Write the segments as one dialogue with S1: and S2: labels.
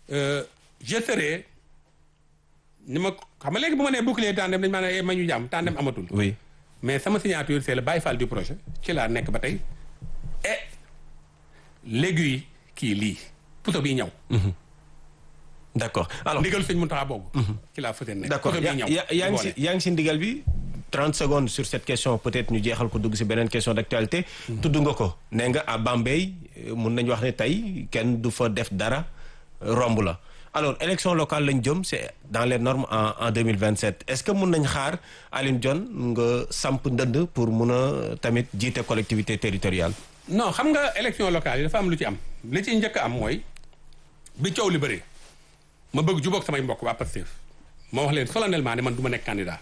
S1: euh, je serai ni ma xam nga léegi bu ma nee bouclier tandem dañu maa ne ma ñu jàmm tandem amatul.
S2: oui
S1: mais sama signature c'est le Baye Fall du projet ci laa nekk ba tey et l'aiguille kii lii puso bii ñaw.
S2: d'accord alors
S1: ndigal sëñ Mountakha boobu. ci laa fëte nekk
S2: d'accord
S1: puso bii ñaw.
S2: yaa yaa ngi si yaa ngi si ndigal bi 30 secondes sur cette question peut-être ñu jeexal ko dugg si beneen question d'actualité. tudd nga ko nee nga à Bambey euh, mun nañu wax ne tey kenn du fa def dara euh, romb la alors élection locale lañ jëm c'est dans les normes en en 2027 est-ce que mun nañ xaar Alioune Dione nga samp ndënd pour mun a tamit jiite collectivité territoriale.
S1: non xam nga élection locale yi dafa am lu ci am li ci njëkk a am mooy bi coow li bëree ma bëgg jubóog samay mbokk waa Pastef ma wax leen solennellement ne man du ma nekk candidat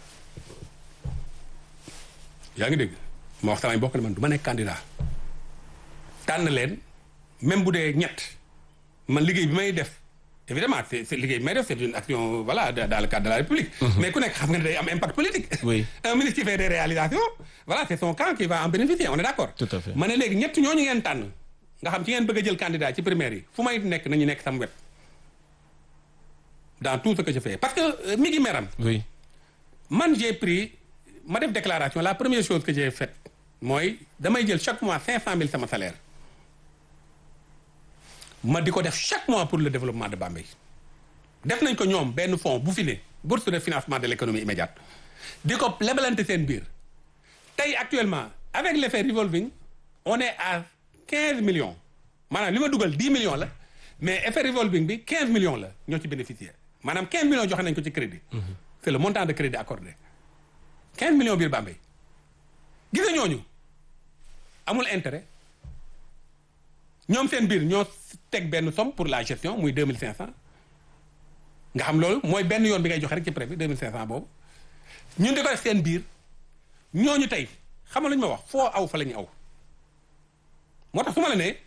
S1: yaa ngi dégg ma wax samay mbokk ne man du ma nekk candidat tànn leen même bu dee ñett man liggéey bi may def évidemment c'est c'est liggéey bi may def c'est une action voilà dans dans le cadre de la République mais ku nekk xam nga ne day am impact politique
S2: Oui.
S1: un ministre qui fait des réalisations voilà c'est son camp qui va en bénéficier on est d'accord
S2: Tout à fait.
S1: ma ne léegi ñett ñooñu ngeen tànn nga xam ci ngeen bëgg a jël candidat ci primaire yi fu may nekk nañu nekk sama wet dans tout ce que je fais parce que euh, mi ngi meram
S2: oui
S1: man j'ai pris ma def déclaration la première chose que j'ai faite mooy damay jël chaque mois cinq cent mille sama salaire ma di ko def chaque mois pour le développement de Bambey def nañ ko ñoom benn fonds bu fi ne bourse de financement de l'économie immédiate di ko lebalante seen biir tey actuellement avec l'effet revolving on est à quinze millions maanaam li ma dugal dix millions la mais effet revolving bi quinze millions la ñoo ci bénéficier maanaam quinze millions joxe nañ ko ci crédit c'est le montant de crédit accordé quinze millions biir Bambey gis nga ñooñu amul intérêt ñoom seen biir ñoo teg benn somme pour la gestion muy deux mille cinq cent nga xam loolu mooy benn yoon bi ngay joxe rek ci prêt bi deux mille cinq cent boobu ñun di ko def seen biir ñooñu tey xam nga lu ñu ma wax foo aw fa la ñu aw moo tax su ma la nee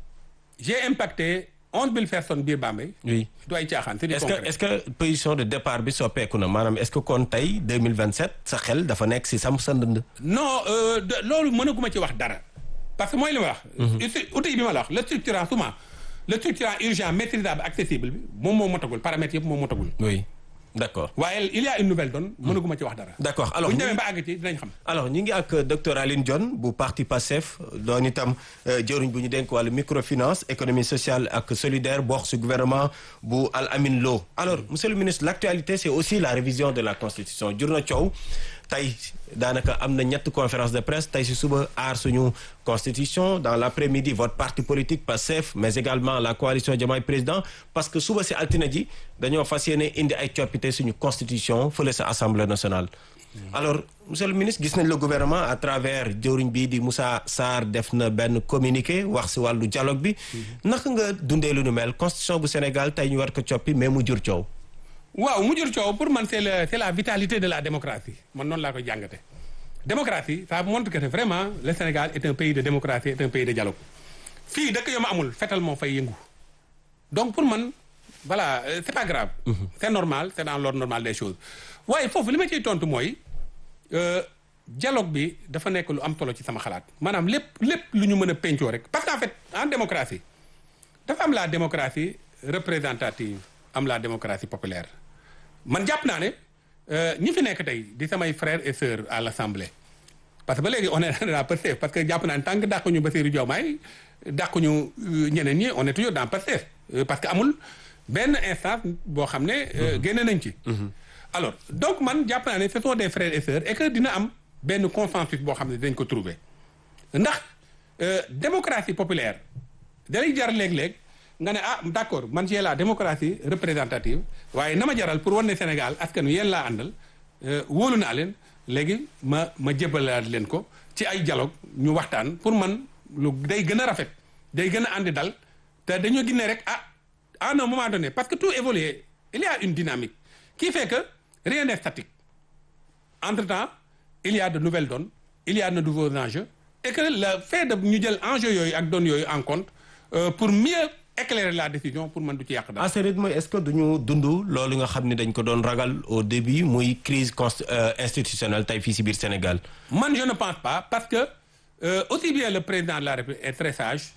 S1: j'ai impacté onze mille personnes biir Bambey
S2: oui
S1: du ay caaxaan c'est du
S2: est-ce que
S1: concret
S2: est-ce que position de départ bi soppeeku na maanaam est-ce que kon tey 2027 sa xel dafa nekk si samp sa ndënd.
S1: non euh, de- loolu mënaguma ci wax dara parce que mooy li ma wax. outil outil bi ma la wax le structurant souvent le structurant urgent maîtrisable accessible bi moom moo motagul paramètres yëpp moo motagul.
S2: oui d'accord
S1: waaye il y a une nouvelle donne mënaguma ci wax dara.
S2: d'accord alors
S1: bu ñu
S2: ñu-
S1: demee ba àgg ci dinañ xam.
S2: alors ñu ngi ak docteur Aline Dione bu parti PASTEF doon itam euh, jëruñ bu ñu dénk wàllu microfinance économie sociale ak solidaire bokk ci gouvernement bu Al Amin Lo alors monsieur le ministre l'actualité c'est aussi la révision de la constitution jur na coow tey daanaka am na ñett conférence de presse tey ci suba aar suñu constitution dans l'après-midi votre parti politique PASTEF mais également la coalition Diomaye Président parce que suba ci altine ji dañoo fas yéene indi ay coppite suñu constitution fële sa assemblée nationale alors monsieur le ministre gis nañ le gouvernement à travers jëwriñ bii di Moussa Sarr def na benn communiqué wax ci wàllu dialogue bi naka nga dundee lu nu mel constitution bu Sénégal tey ñu war ko coppi mais mu jur coow
S1: waaw mu jur coow pour man c'est le c'est la vitalité de la démocratie man noonu laa koy jàngate démocratie ça montre que vraiment le Sénégal est un pays de démocratie est un pays de dialogue fii dëkk yu ma amul fetal moo fay yëngu donc pour man voilà euh, c'est pas grave c'est normal c'est dans l'ordre normal des choses waaye foofu li ma ciy tontu mooy euh, dialogue bi dafa nekk lu am solo ci sama xalaat maanaam lépp lépp lu ñu mën a pencoo rek parce qu'en fait en démocratie dafa am la démocratie représentative am la démocratie populaire man jàpp naa ne euh, ñi fi nekk tey di samay frères et sœurs à l'Assemblée parce que ba léegi on est dans Pastef parce que jàpp naa ne tant que dàquñu Bassirou Diomaye dàquñu euh, ñeneen ñi on est toujours dans Pastef Euh, parce que amul benn instance boo xam ne euh, génne nañ ci alors donc man jàpp naa ne ce sont des frères et sœurs et que dina am benn consensus boo xam ne dañ ko trouver ndax euh, démocratie populaire dalay jar léeg-léeg nga ne ah d'accord man j'ai la démocratie représentative waaye na ma jaral pour wan ne Sénégal askan wi yéen laa àndal euh, wóolu naa leen léegi ma ma jébalaat leen ko ci ay dialogue ñu waxtaan pour man lu day gën a rafet day gën a àndi dal te dañoo gis ne rek ah à un moment donné parce que tout évolue il y a une dynamique qui fait que rien n'est statique entre-temps il y a de nouvelles donnes il y a de nouveaux enjeux et que le fait de ñu jël enjeux yooyu ak donnes yooyu en compte euh, pour mieux éclairer la décision pour mën du ci yàq dara.
S2: à ce rythme est-ce que duñu dund loolu nga xam ne dañ ko doon ragal au début muy crise const euh, institutionnelle tey fii ci biir Sénégal
S1: man je ne pense pas parce que euh, aussi bien le président de la République est très sage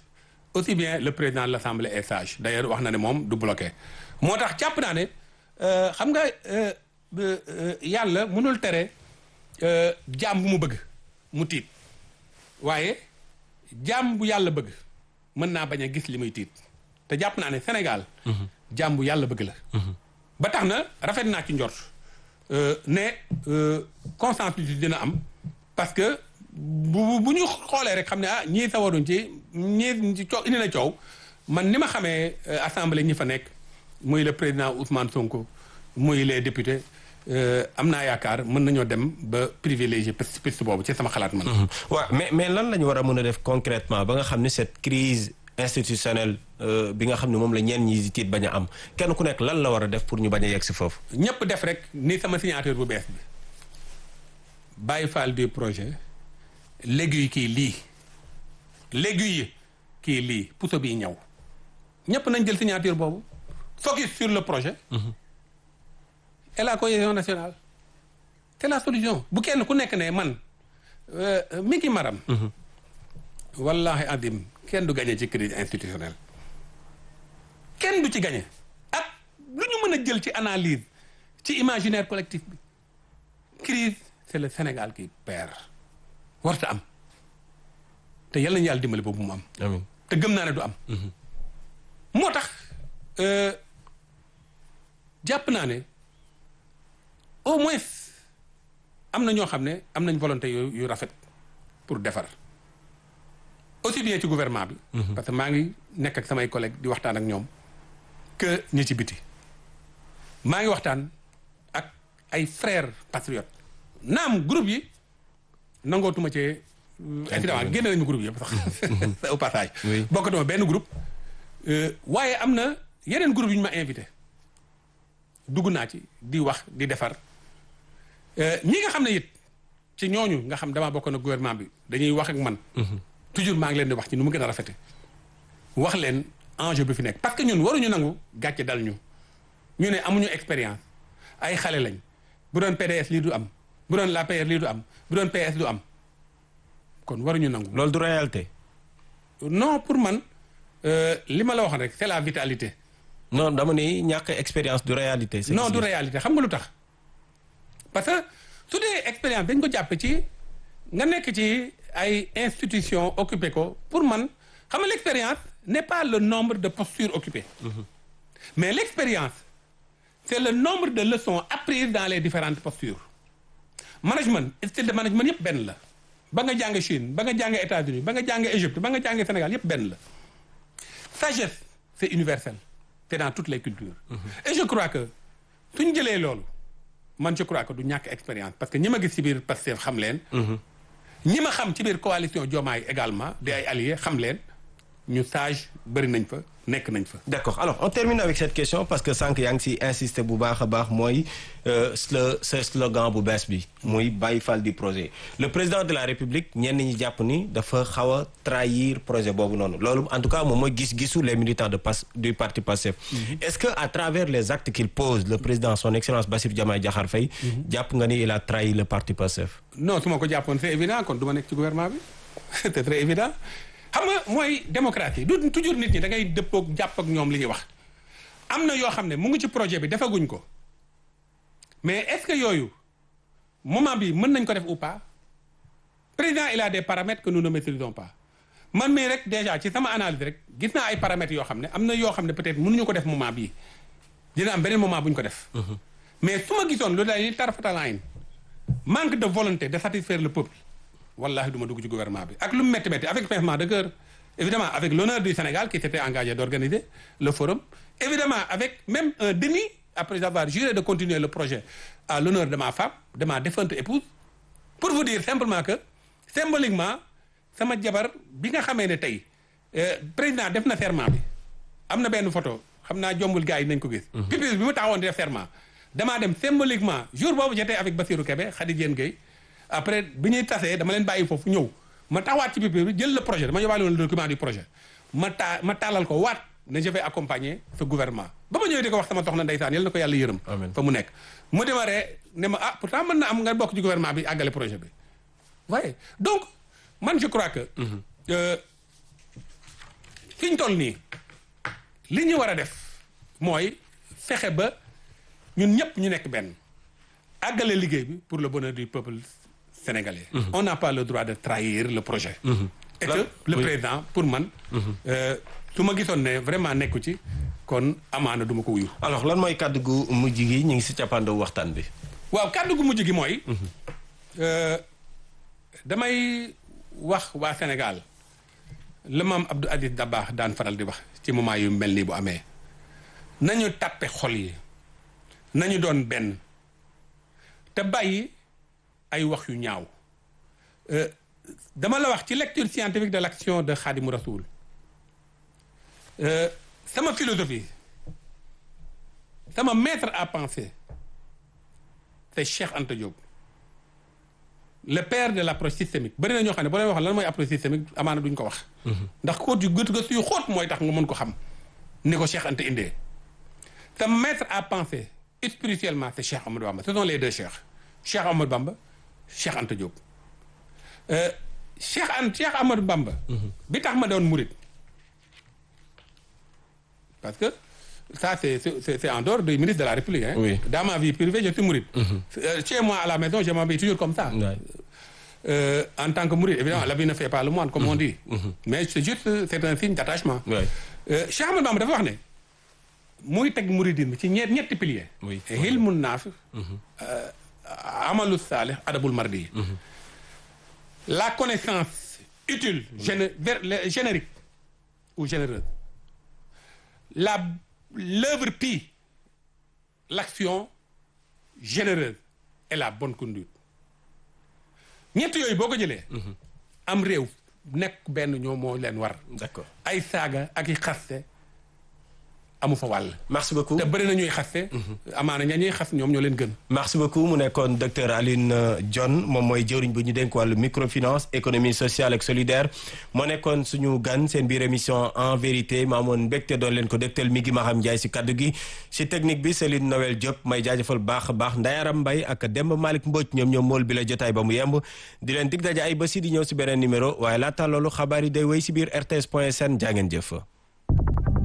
S1: aussi bien le président de l'Assemblée est sage d'ailleurs wax na ne moom du bloqué moo tax jàpp naa ne xam nga yàlla mënul tere jaam bu mu bëgg mu tiit waaye jaam bu yàlla bëgg mën naa bañ a gis li muy tiit te jàpp naa ne Sénégal jaam bu yàlla bëgg la ba tax na rafet naa ci njort ne consensus dina am parce que bu bu ñu xoolee rek xam ne ah ñii sawaruñ ci ñii ci coow indi na coow man ni ma xamee assemblée ñi fa nekk muy le président Ousmane Sonko muy les députés am naa yaakaar mën nañoo dem ba privilégié piste piste boobu ci sama xalaat man.
S2: waaw mais mais lan la ñu war a mën a def concrètement ba nga xam ne cette crise institutionnelle bi nga xam ne moom la ñenn ñi di tiit bañ a am kenn ku nekk lan la war a def pour ñu bañ a yegg si foofu.
S1: ñëpp def rek ni sama signature bu bees bi bàyyi faal du projet l'aiguille kii lii l'aiguille kii lii puso bii ñëw ñëpp nañ jël signature boobu focus sur le projet. et la cohésion nationale c'est la solution bu kenn ku nekk ne man mi ngi maram wallahi adim kenn du gagné ci crise institutionnelle kenn du ci gagné ak lu ñu mën a jël ci analyse ci imaginaire collectif bi crise c'est le Sénégal qui perd warta am te yal nañu yàlla dimbali boobu mu am
S2: amiin
S1: te gëm naa ne du am moo tax jàpp naa ne au moins am na ñoo xam ne am nañ volonté yu yu rafet pour defar aussi bien ci gouvernement bi. parce que maa ngi nekk ak samay collègues di waxtaan ak ñoom que ñi ci biti. maa ngi waxtaan ak ay frères patriotes naam groupe yi nangootuma cee. évidemment génne nañu groupe yëpp sax au passage.
S2: oui
S1: bokkatuma benn groupe. waaye am na yeneen groupe yu ñu ma invité dugg naa ci di wax di defar. ñi nga xam ne it ci ñooñu nga xam damaa bokk na gouvernement bi dañuy wax ak man. toujours maa ngi leen di wax ci nu mu gën a rafete wax leen enjeu bi fi nekk parce que ñun waruñu nangu gàcce dal ñu ñu ne amuñu expérience ay xale lañ bu doon PDS lii du am bu doon l'APR lii du am bu doon PS du am kon waruñu nangu.
S2: loolu du réalité.
S1: non pour man li ma la waxoon rek c'est la vitalité.
S2: non dama ni ñàkk expérience du réalité.
S1: non du réalité xam nga lu tax. parce que su dee expérience dañ ko jàppe ci nga nekk ci ay institutions occupé ko pour man xam nga l'expérience n'est pas le nombre de postures occupées mais l'expérience c'est le nombre de leçons apprises dans les différentes postures management style de management yëpp benn la ba nga jàng Chine ba nga jàng États-Unis ba nga jàng Égypte ba nga jàng Sénégal yëpp benn la sagesse c'est universel c'est dans toutes les cultures et je crois que suñ jëlee loolu man je crois que du ñàkk expérience parce que ñi ma gis ci biir Pastef xam leen. ñi ma xam ci biir coalition Diomaye également di ay alliés xam leen ñu sage bëri nañ fa nekk nañ fa.
S2: d'accord alors on termine avec cette question parce que sànq yaa ngi ci insister bu baax a baax mooy le ce slogan bu bees bi muy bàyyi fal du projet le président de la république ñenn ñi jàpp ni dafa xaw a trahir projet boobu noonu loolu en tout cas moom mooy gis-gisu les militants de pas du parti Pastef est-ce que à travers les actes qu'il pose le président son excellence Bassirou Diomaye Diakhar Faye jàpp nga ni il a trahi le parti Pastef
S1: non su ma ko jàppoon c'est évident kon du ma nekk ci gouvernement bi c'est très évident xam nga mooy démocratie du toujours nit ñi da ngay dëppook jàpp ak ñoom li ñuy wax am na yoo xam ne mu ngi ci projet bi defaguñ ko mais est-ce que yooyu moment bi mën nañ ko def ou pas président il a des paramètres que nous ne maîtrisons pas man mii rek déjà ci sama analyse rek gis naa ay paramètres yoo xam ne am na yoo xam ne peut-être mënuñu ko def moment bii dina am beneen moment bu ñu ko def mais su ma gisoon lu day ni tarfatalayin manque de volonté de satisfaire le peuple wallahi du ma dugg ci gouvernement bi ak lu mu métti métti avec pincement de cœur évidemment avec l'honneur du Sénégal qui s'était engagé d'organiser le forum évidemment avec même un déni après avoir juré de continuer le projet à l'honneur de ma femme de ma défunte épouse pour vous dire simplement que symboliquement sama jabar bi nga xamee ne tey président def na serment bi am na benn photo xam naa jombul gars yi nañ ko gis pipis bi mu taxawoon di def serment damaa dem symboliquement jour boobu j'étais avec Bassirou Kébé Khady Diène Gueye après bi ñuy tasee dama leen bàyyi foofu ñëw ma taxawaat ci biir bi jël le projet dama yóbbaale woon le document du projet ma taa ma taalal ko waat ne je vais accompagner ce gouvernement ba ma ñëwee di ko wax sama soxna ndeysaan yal na ko yàlla yërëm fa mu nekk mu démarré ne ma ah pourtant mën na am nga bokk ci gouvernement bi àggale projet bi waaye donc man je crois que fi ñu toll nii li ñu war a def mooy fexe ba ñun ñëpp ñu nekk benn àggale liggéey bi pour le bonheur du peuple sénégalais. on n'a pas le droit de trahir le projet. et que le président pour man. su ma gisoon ne vraiment nekku ci kon amaana duma ko wuyu.
S2: alors lan mooy kàddu gu mujj gi ñu ngi si cappaandaw waxtaan bi.
S1: waaw kàddu gu mujj gi mooy. damay wax waa Sénégal la maam Abdou Aziz Dabakh daan faral di wax ci moment yu mel nii bu amee nañu tàppe xol yi nañu doon benn te bàyyi ay wax yu ñaaw dama la wax ci lecture scientifique de l'action de Khadimou Rassoul sama philosophie sama maître à penser c'est Cheikh Anta Diop le père de l'approche systémique bëri na ñoo xam ne boo leen wax lan mooy approche systémique amaana duñ ko wax. ndax xóot yu gët gëstu yu xóot mooy tax nga mën ko xam ni ko Cheikh Anta indee. te maître à penser spirituellement c'est Cheikh Amadou Bamba ce sont les deux Cheikh Cheikh Amadou Bamba Cheikh Anta Diop. Cheikh Anta Cheikh Amadou Bamba. bi tax ma doon murit parce que ça c'est c'est c'est en dehors du ministre de la République. Hein.
S2: Oui.
S1: Dans ma vie privée je suis mouride. Euh, Chez moi à la maison je m'habille toujours comme ça.
S2: Ouais.
S1: Euh, en tant que mouride évidemment la vie ne fait pas le moine comme on dit. mais c'est juste c'est un signe d'attachement.
S2: Ouais.
S1: Euh, Cheikh Ahmadou Bamba dafa wax ne muy teg mouridisme ci ñeent ñetti piliers.
S2: Oui.
S1: hilmun naafi. amalu saalih adabul mardi. la connaissance utile géné ver- le- générique ou généreuse la l'œuvre pie l'action généreuse et la bonne conduite ñett yooyu boo ko jëlee am réew nekk benn ñoo moo leen war
S2: d'accord
S1: ay saaga ak i xaste amu fa wàll
S2: merci beaucoup.
S1: te bëri na ñuy xaste amaana ña ñuy xas ñoom ñoo leen gën
S2: merci beaucoup mu nekkoon docteur Alioune Dione moom mooy jëwriñ bu ñu dénk wàllu microfinance économie sociale ak solidaire moo nekkoon suñu gan seen biir émission en vérité maa amoon mbégte doon leen ko dégtal mi ngi Maham Ndiaye si kaddu gi si technique bi Céline Noël Diop may jaajëfal baax a baax Ndayaram Mbaye ak Demba Malick Mbodj ñoom ñoom mool bi la jotaay ba mu yemb di leen dig daje ay bés yi di ñëw si beneen numéro waaye laata loolu xabaar yi day wéy si biir rts point sn jaa ngeen jëf